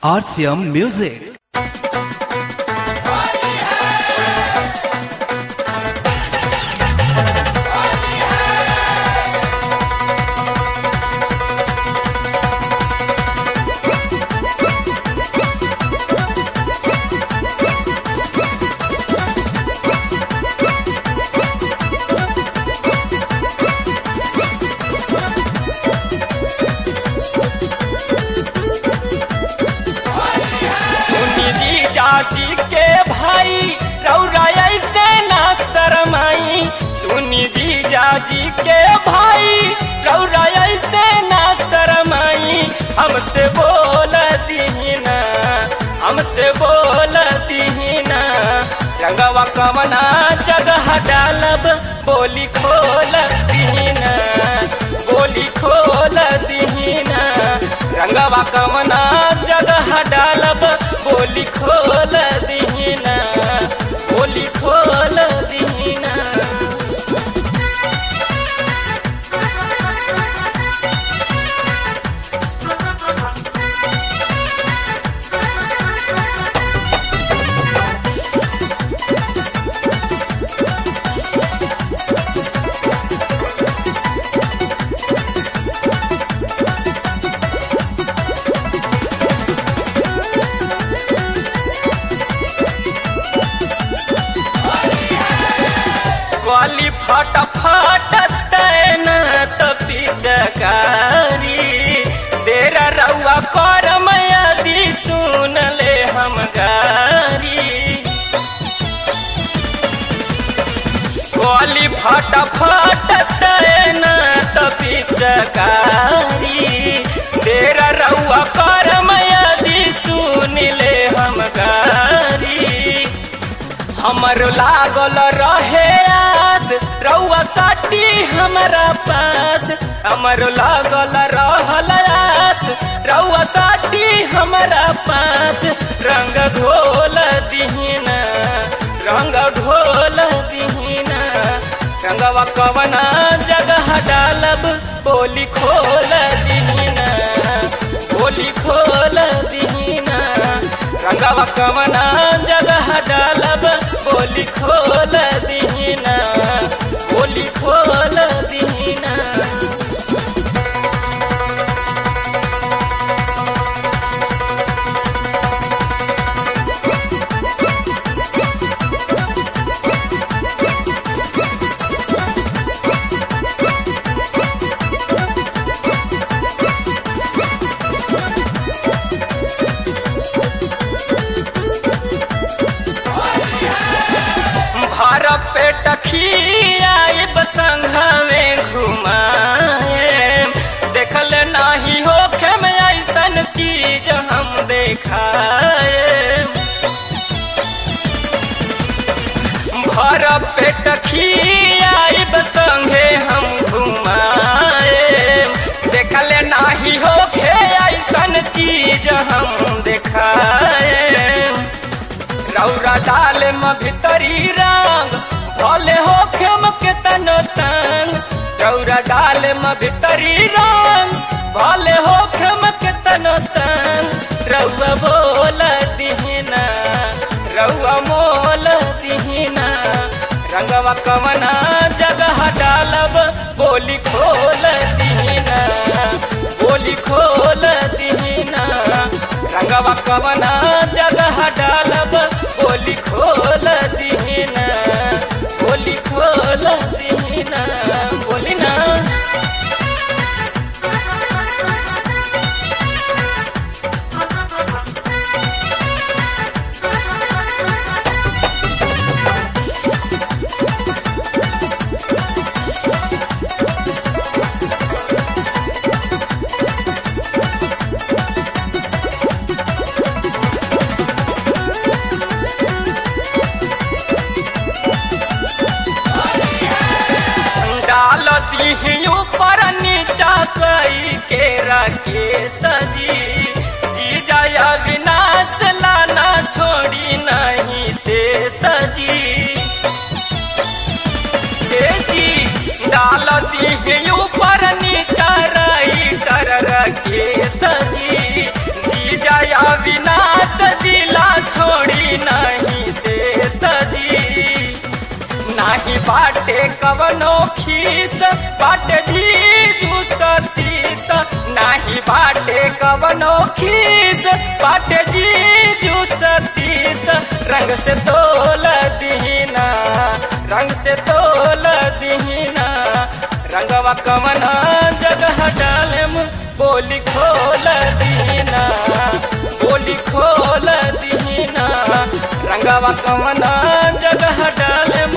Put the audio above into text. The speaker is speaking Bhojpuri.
RCM Music. सुनी जी जाजी के भाई रौरा ऐसे ना शरमाई सुनी जी जाजी के भाई रौरा ऐसे ना शरमाई हमसे बोल दीना हमसे बोल दीना रंगवा कवना जगह डालब बोली खोल दीना बोली खोल दीना रंगवा कवना जगह डालब बोली खोल दीना बोली खोल दीना गली फट फट तैना तो पिचकारी देरा रउआ कर मयादी सुन ले हम गारी गली फट फट तैना तो पिचकारी देरा रउआ कर मयादी सुन ले हम गारी हमर लागल रहे आस रउआ साटी हमरा पास हमर लागल रहल आस रउआ साटी हमरा पास रंग घोल दीना रंग घोल दीना रंगवा कवना जगह डालब बोली खोल दीना बोली खोल दीना रंगवा कवना जगह डालब बोली खोल दीना बोली खोल दीना भर पेट खियाब संघवे घुमाए देखल नाही होखे में ऐसन चीज हम देखाए भर पेट खियाब संगे हम घुमाए देखल नाही होखे ऐसन चीज हम देखाए रौरा डाल म भितरी रंग भले हो खेम के तनो तंग रौरा डाल म भितरी रंग भले हो खेम के तनो तंग रउआ बोल दीना रउआ मोल दीना रंगवा कवना जगह डालब बोली खोल दीना बोली खोल दीना रंगवा कवना जगह डालब बोली खोल दीना बोली खोल दीना बोली ना डाल दीही ऊपर नीचा कई के रखे सजी जी जया विनाश लाना छोड़ी नहीं से सजी हे जी डाल दीही ऊपर नीचा राइटर रखे सजी जी जया विनाश बाटे कवनो खीस बाटे जीजू सतीस नाही बाटे कवनो खीस बाटे जीजू सतीस रंग से तोल दीना रंग से तोल दीना रंगवा कवना जगह डालम बोली खोल दीना बोली खोल दीना रंगवा कवना जगह डालम